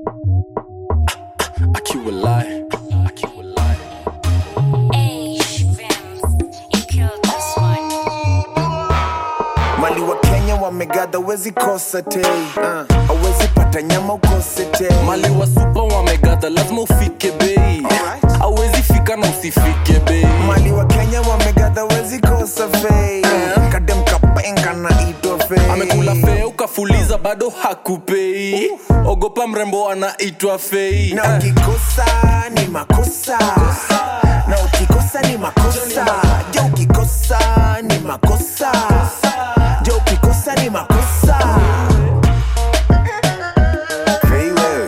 Akiwa lie. Akiwa lie. mali wa kenya wamegadha wezi kosa te uh, awezi pata nyama ukose te mali wa supa wamegadha lazima ufike bei awezi fika na usifike bei mali wa kenya wamegadha wezi kosa fei kadem kapenga na ito fei amekula fea ukafuliza bado hakupei ogopa mrembo anaitwa fei na ukikosa ni makosa na ukikosa ni makosa ja ukikosa ni makosa ja ukikosa ni makosa Fei wewe.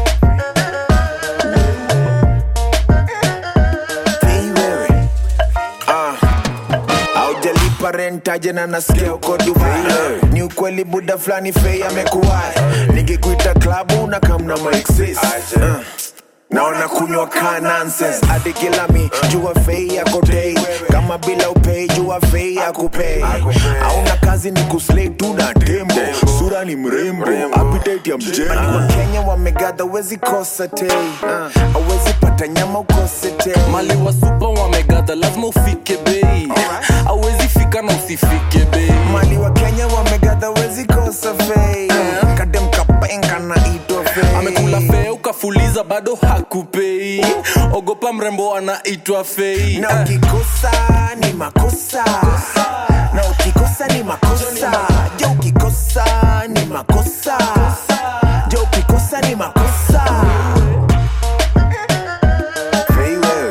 Fei wewe. Ah. aujalipa rentaje na nasikia uko dubai ni ukweli buda fulani fei amekuwai nikikuita klabu na kamna maexis uh. naona kunywa ka nonsense hadi kilami jua fei yako dei kama bila upei jua fei yakupei auna kazi ni kuslay tu na tembo sura ni mrembo appetite ya mjengo wa kenya wamegadha wezi kosa tei awezi pata nyama ukose tei mali wa supa wamegadha lazima ufike bei awezi fika na usifike bei mali wa kenya wamegadha wezi kosa fei kadem kapenga na ito fei amekula fea ukafuliza bado hakupei ogopa mrembo anaitwa fei na ukikosa ni makosa na ukikosa ni makosa ja ukikosa ni makosa ja ukikosa ni makosa Fei wewe.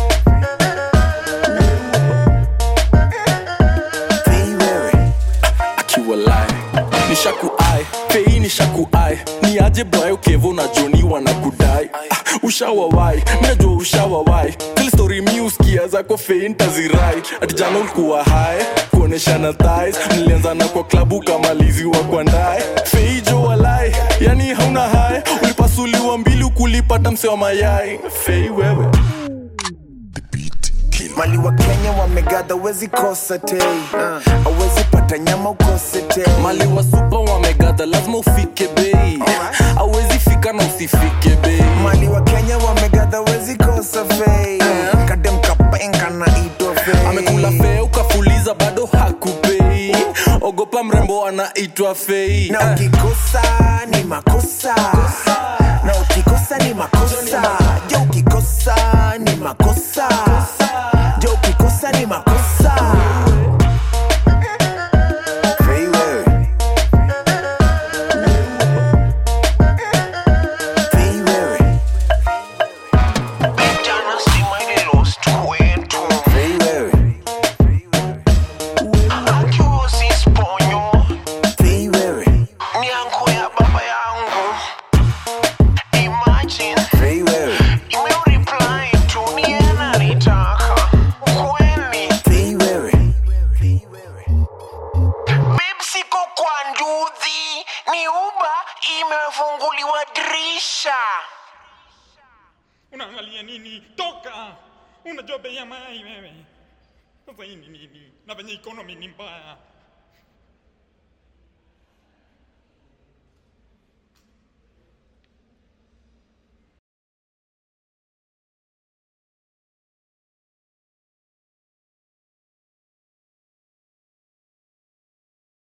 Fei wewe. akiwa lie nishakuai fei nishakuai ni aje brayo kevo na joni wanakudai Ah, ushawawai minajua ushawawai zile story miuskia zako fei ntazirai ati jana ulikuwa hai kuoneshana thais mlianzana kwa klabu kamaliziwa kwa ndae fei jo walai yani hauna hai ulipasuliwa mbili ukulipata mse wa mayai fei wewe mali wa kenya wamegadha wezi kosa tei awezi pata nyama ukose tei mali wa supa wamegadha lazima ufike bei awezi fika na usifike bei mali wa kenya wamegadha wezi kosa fei kadem kapenga na ito fei amekula fea ukafuliza bado hakupei ogopa mrembo anaitwa fei na ukikosa ni makosa na ukikosa ni makosa ja ukikosa ni makosa ja ukikosa ni makosa Fei wewe. Fei wewe. Jana stima ililost kwetu Fei wewe. akiusi sponyo Fei wewe. ni anko ya baba yangu imagine Fei wewe. imeureply tu ni yeye ananitaka kweli Fei wewe. Babe, siko kwa nduthi ni uba imefunguliwa dirisha unaangalia nini toka unajua bei ya mai wewe sasa hii ni nini na venye economy ni mbaya